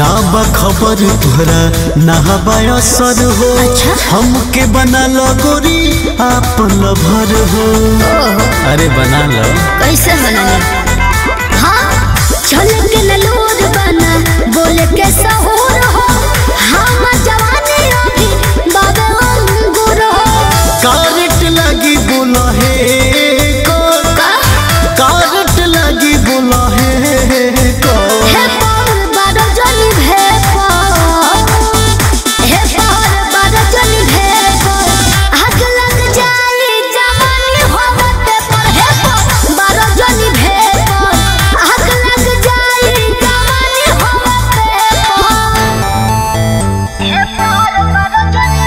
ना बा खबर तुहरा ना बा असर हो अच्छा। हमके बना लो गोरी आपन भर हो अरे बना लो कैसे बनाने हाँ चल के नलूर बना बोल के सहूर हो हम जवानी अभी बाबे अंगूर हो कारट लगी बोला है कौन का कारट लगी बोला है कौन हे पार बारो जनी भेपो हे पार बारो जनी भेपो आग लग जाए जवानी होवते पर हे पार बारो जनी भेपो आग लग जाए जवानी होवते पर हे पार बारो जनी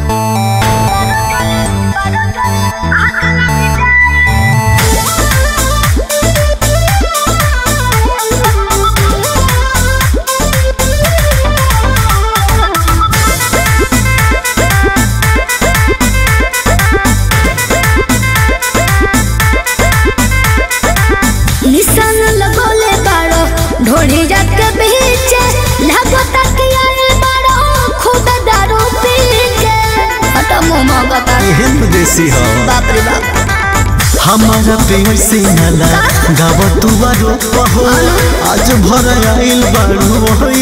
बारो जनी आग लग निशान लगोले बाड़ो ढोली जात के बीच लगता कि आए बाड़ो खूब दारू पी के हटा मोमा बता एहन देसी हो बाप रे बाप हमारा पेड़ से नला गाव तुआरो पहो आज भर आइल बाड़ू वही